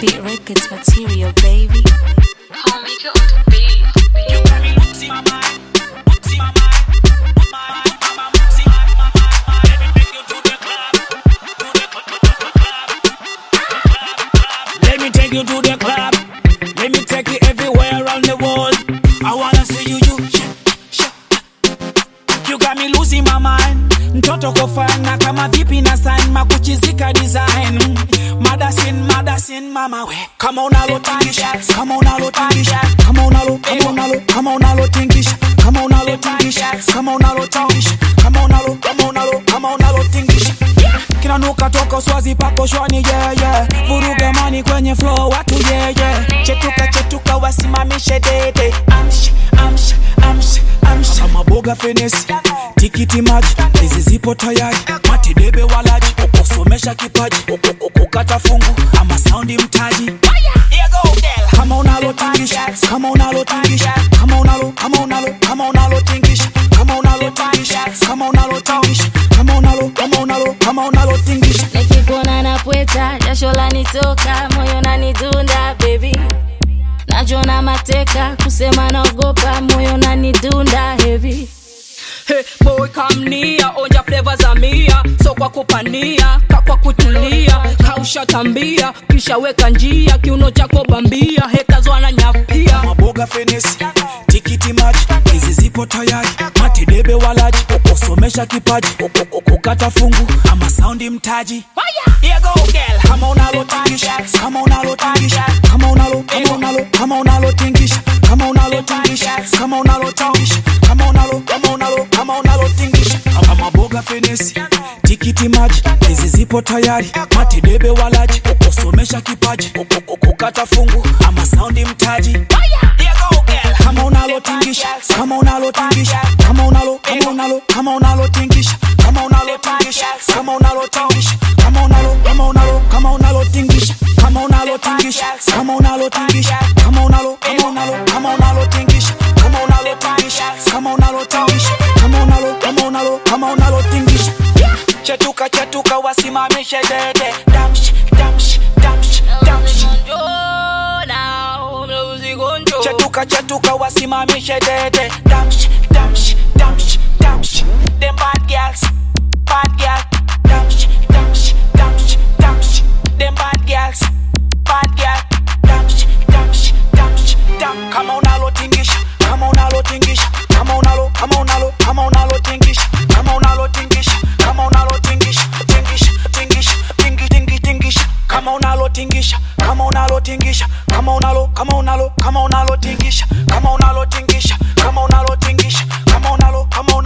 Beat Records material, baby. I'll make it on the beat. You got me losing my mind. Losing my mind. My mind, my mind, losing my mind. Let me take you to the club. To the cl- cl- cl- club. Club, club. Let me take you to the club. Let me take you everywhere around the world. I wanna see you, you. sh- sh- You got me losing my mind. Mtoto kofana kama vipi na sign makuchizika design. Madasin, madasin mama we. Kama unalotingisha, kama unalotingisha, kama unalo, kama unalo, kama unalotingisha, kama unalotingisha, kama unalotingisha, kama unalo, kama unalo, kama unalotingisha. Kinanuka toka swazi pako shwani yeah, yeah. Vuruga mani kwenye flow watu yeah, yeah. Chetuka chetuka wasimamishe dede. Amsha, amsha, amsha, amsha. Kama boga fenesi, tikiti maji, hizi zipo tayari. Matidebe walaji, kusomesha kipaji, kukata fungu ama saundi mtaji. Here go, girl. Kama unalotingisha, kama unalotingisha, kama unalo, kama unalo, kama unalotingisha, kama unalotingisha, kama unalotingisha, kama unalo, kama unalo, kama unalotingisha. Nikikuona napweta, jasho lanitoka, moyo nanidunda baby. Najona mateka, kusema naogopa, moyo nanidunda heavy. Hey, boy come near, onja flavor za mia so kwa kupania ka kwa kutulia kausha tambia kisha weka njia kiuno chako bambia haters wananyapia maboga fenesi tikiti maji hizi zipo tayari matidebe walaji kusomesha kipaji kukata fungu ama saundi mtaji Here go, girl. kama unalotingisha kama unalotingisha kama unalo kama unalo kama unalotingisha kama unalotingisha kama unalotingisha kama unalo kama unalo kama unalotingisha kama maboga fenesi tikiti maji hizi zipo tayari matidebe walaji kusomesha kipaji kukata fungu ama saundi mtaji Here go, girl. kama unalotingisha kama unalotingisha kama unalo kama unalo kama unalotingisha kama unalotingisha kama unalotingisha kama unalo kama unalo kama unalotingisha kama unalotingisha kama unalotingisha kama unalo kama unalo kama unalotingisha kama unalotingisha kama unalotingisha kama unalo kama unalo kama unalotingisha chetuka chetuka wasimamishe dede damsh damsh damsh damsh chetuka chetuka wasimamishe dede damsh damsh damsh damsh them bad girls bad girl damsh damsh damsh damsh them bad girls bad girl damsh damsh damsh dam kama unalotingisha kama unalotingisha kama unalo kama unalo kama unalotingisha kama unalotingisha kama unalotingisha tingisha tingisha tingi tingi tingisha kama unalotingisha kama unalotingisha kama unalo kama unalo kama unalotingisha kama unalotingisha kama unalotingisha kama unalo kama